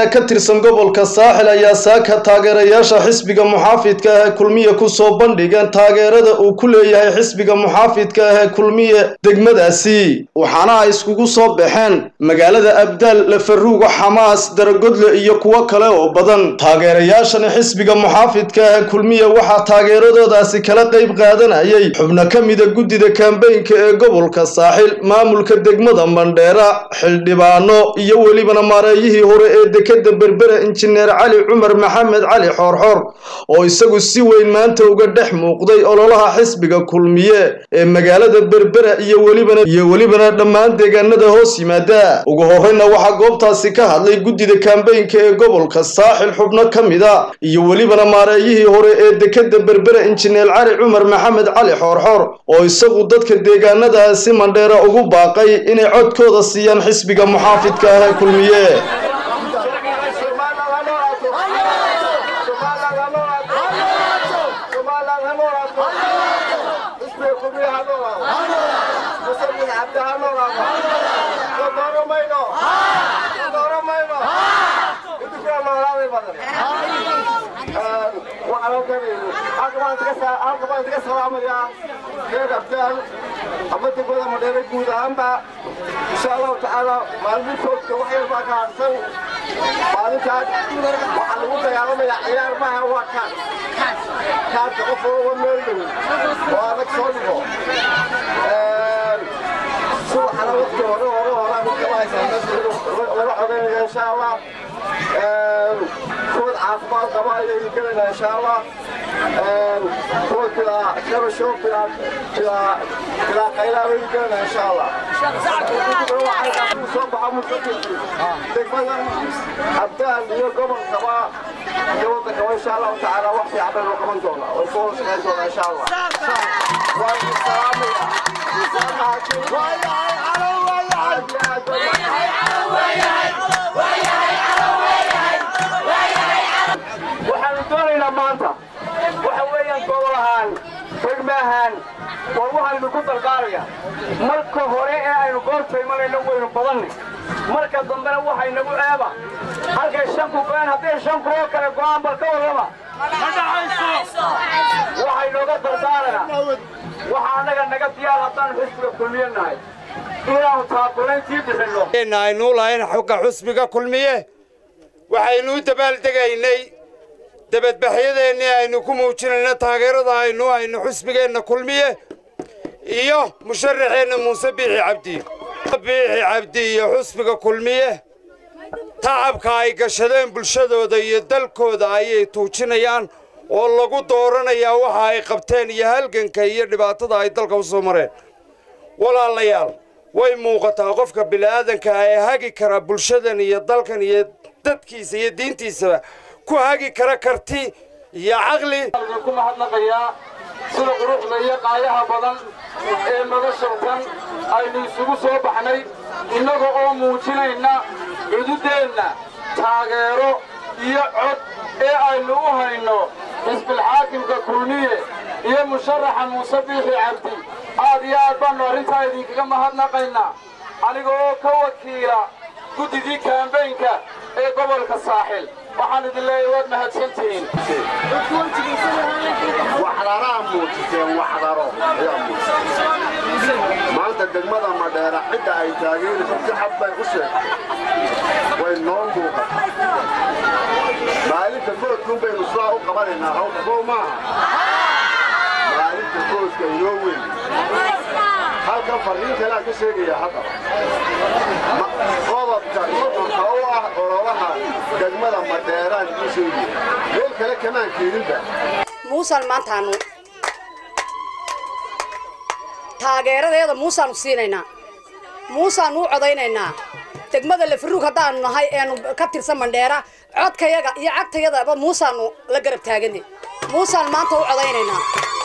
ka tirsan gobolka saaxil ayaa saaka taageerayaasha xisbiga muxaafidka ah ee kulmiye kusoo bandhigeen taageerada uu ku leeyahay xisbiga muxaafidka ah ee kulmiye degmadaasi waxaana ay iskugu soo baxeen magaalada abdaal lafaruuga xamaas daragodle iyo kuwo kale oo badan taageerayaashani xisbiga muxaafidka ah ee kulmiye waxaa taageeradoodaasi kala qayb qaadanayay xubno ka mida guddida kambeynka ee gobolka saaxil maamulka degmada mandheera xildhibaano iyo welibana maareeyihii hore ee dekeda berbera injineer cali cumar maxamed cali xoorxoor oo isagu si weyn maanta uga dhex muuqday ololaha xisbiga kulmiye ee magaalada berbera iyo welibana iyo welibana dhammaan deegaanada hoos yimaada ugu horreyna waxaa goobtaasi ka hadlay guddida kambeynka ee gobolka saaxil xubno ka mida iyo welibana maareeyihii hore ee dekeda berbera injineer cali cumar maxamed cali xoorxoor oo isagu dadka deegaanadaasi mandheera ugu baaqay inay codkooda siiyaan xisbiga muxaafidka ah ee kulmiye ama degmada madheere guud ahaanba insha allahu tacaala maalmiinkoodka wax yar baa ka harsan maalintaas waxaa lagu dagaalamayaa ciyaar maaha waa kaan kaadka qof walba meel dhow oo adag soo dhigo subaxana waqti hore hore horaa midkama haysaa laga codaynaya insha allah kuwad caafimaad qaba ayaynu gelaynaa insha allah kuwa bilaa shabasho bilaa bilaa bilaa qaylaa baynu gelaynaa insha allah soo baxa musafiirki degmada abdaal iyo gobolkaba iyo waddankaba insha allahu tacaala wax fiican baynu qaban doonaa way ku hoos shaqayn doonaa insha allah waa idin waxaanu doonaynaa maanta waxa weeyaan gobol ahaan degme ahaan war waxaynu ku dalgaaraya marka hore ee aynu goorta imanayno waynu badannay marka dambena waxay nagu eeba halkay shanku go'een hadday shanku oo kale go'aan bal ka warrama waxay nooga dardaaranaa waxa annaga naga diyaar haddaanu xisbiga kulmiye nahay inaanu taakulayntii bixinno aynu lahayn xogga xusbiga kulmiye waxaynu u dabaaldegaynay dabadbaxyadeennii aynu ku muujinayna taageerada aynu hayno xusbigeenna kulmiye iyo musharaxeenna muuse biixi cabdi biixi cabdi iyo xusbiga kulmiye tacabka ay gashadeen bulshadooda iyo dalkooda ayay tuujinayaan oo lagu dooranayaa waxa ay qabteen iyo halganka iyo dhibaatada ay dalka u soo mareen walaalayaal way muuqataa qofka bini'aadanka ee hagi kara bulshadan iyo dalkan iyo dadkiisa iyo diintiisaba ku hagi kara karti iyo caqli ku mahadnaqayaa sida quruxda iyo qaayaha badan ee noloshatan aynu isugu soo baxnay innaga oo muujinayna cududeenna taageero iyo cod ee aynu u hayno xisbilxaakimka kulmiye iyo musharaxa muuse biixi cabdi aad iyo aad baannu arrintaa idinkaga mahadnaqaynaa aniga oo ka wakiila guddidii kaambeynka ee gobolka saaxil waxaan idin leeyahay waad mahadsantihiin waxdaraha muujiseen waxdaro ayaa muujiseen maanta degmada madheera cidda ay taageerayso si xad bay u sheegtay way noo muuqata maalinta foodkuun baynu sidaa u qabanaynaa hawka soo maaha maalinta foodka inoo weyn halkan farriin kaleaan ka sheegaya hadda qodobka soconka u ah ololaha degmada madheeraan ii sheegaya meel kale kamaan keeninba muusaan maantaanu taageeradeeda muusaanu siinaynaa muusaanu u codaynaynaa degmada lafaruug haddaanu nahay eenu ka tirsan mandheera codkayaga iyo cagtayadaba muusaanu la garab taagane muusaan maanta u codaynaynaa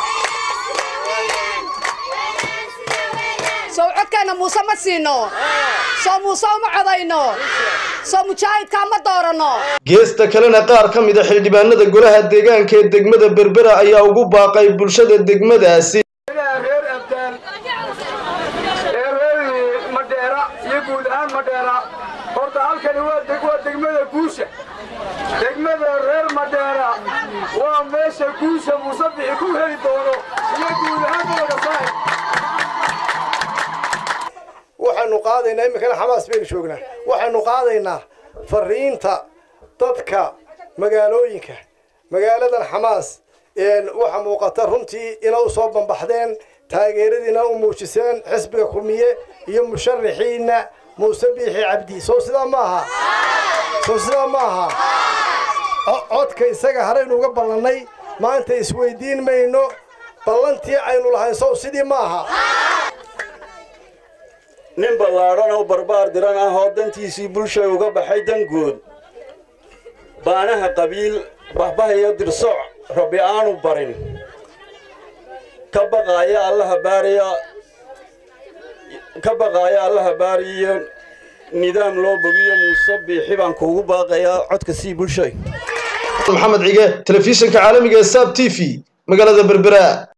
sow codkeenna muuse ma siino soo muuse uma codayno soo mujaahidkaa ma dooranno geesta kalena qaar ka mida xildhibaanada golaha deegaanka ee degmada berbera ayaa ugu baaqay bulshada degmadaasi reer abdaan ee reer madheera iyo guud ahaan madheera horta halkani waa degmada guusha degmada reer madheera waa meesha guusha muusabixi ku heli doono iyo guud ahaan gobolka saaxib waxaanu qaadaynaa iminkana xamaas baynu joognaa waxaanu qaadaynaa fariinta dadka magaalooyinka magaaladan xamaas waxaa muuqata runtii ina u soo bambaxdeen taageeradiina u muujiseen xisbiga kulmiye iyo musharaxiina muuse biixi cabdi soo sidaa maaha soo sidaa maaha codka isaga haraynu uga ballannay maanta isweydiin mayno ballantii aynu lahayn sow sidii maaha nin ballaadhan oo barbaar diran ah oo dantiisii bulshay uga baxay dangood baanaha qabiil bahbah iyo dirsoc rabbi aanu barin ka baqaaya allaha baariya ka baqaaya allaha baariyo nidaam loo bogiyo muuse biixi baan kuugu baaqayaa codka sii bulshay maxamed cige telefishinka caalamiga ee saab t v magaalada berbera